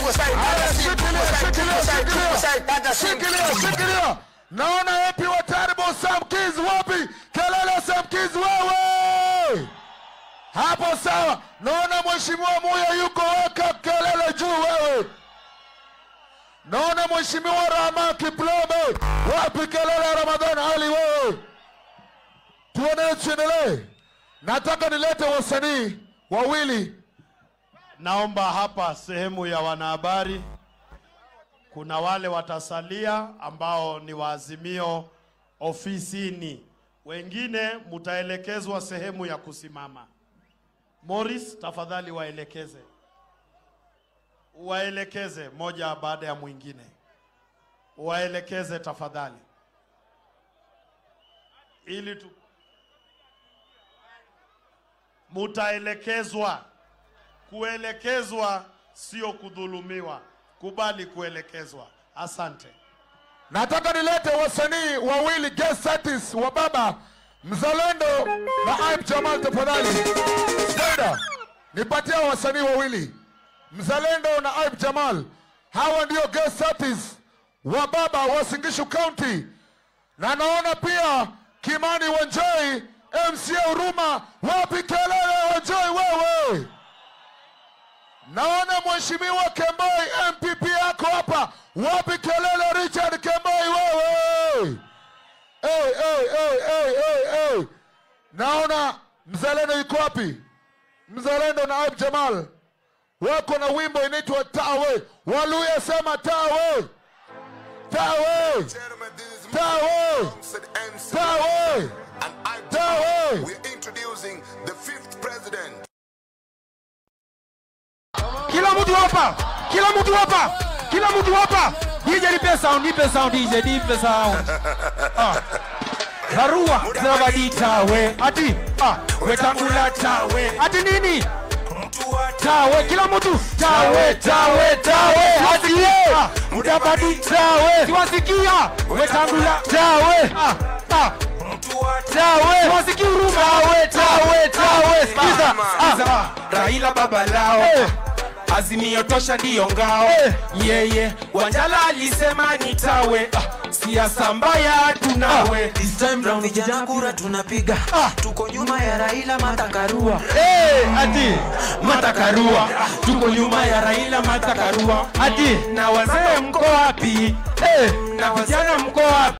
Shikilia, shikilia. Naona epi wa Terrible Sam Kids wapi? Kelele Sam Kids wewe. Hapo sawa. Naona mheshimiwa Muya yuko weka kelele juu wewe. Naona mheshimiwa Rama Kiplome wapi kelele ya Ramadhan Ali wewe. Tuendelee tuendelee. Nataka nilete wasanii wawili Naomba hapa sehemu ya wanahabari, kuna wale watasalia ambao ni waazimio ofisini, wengine mutaelekezwa sehemu ya kusimama. Morris, tafadhali waelekeze, waelekeze moja baada ya mwingine, waelekeze tafadhali, ili tu mutaelekezwa kuelekezwa sio kudhulumiwa. Kubali kuelekezwa. Asante. Nataka nilete wasanii wawili guest artists wa baba Mzalendo na Aib Jamal, tafadhali. Spenda, nipatia wasanii wawili Mzalendo na Aib Jamal. Hawa ndio guest artists wa baba wa Singishu County, na naona pia Kimani Wanjoi, MCA Huruma. Wapi kelele Wanjoi wewe? Naona mheshimiwa Kemboi MPP yako hapa. Wapi kelele Richard Kemboi wewe? Hey, hey, hey, hey, hey, hey. Naona mzalendo yuko wapi? Mzalendo na Aib Jamal wako na wimbo inaitwa Tawe. Waluya sema Tawe, Tawe, Gentlemen, this is Tawe, alongside MC Tawe, and I Tawe. We're introducing the fifth president. Kila mtu hapa, kila mtu hapa, kila mtu hapa. DJ nipe sound, nipe sound DJ, nipe sound. Ah. Barua zawadi tawe, ati ah, wetangula tawe, ati nini? Tawe, kila mtu tawe, tawe, tawe, ati ah, mudabadi tawe, siwasikia wetangula tawe, ah, ah, tawe, siwasikii huruma tawe, tawe, tawe, sikiza, sikiza, Raila baba lao eh. Azimio tosha ndiyo ngao yeye Wanjala alisema nitawe ah, siasa mbaya tunawe This time round vijana kura tunapiga tuko nyuma ya Raila Matakarua hey, ati Matakarua tuko nyuma ya Raila Matakarua ati na wazee mko wapi hey, na vijana mko wapi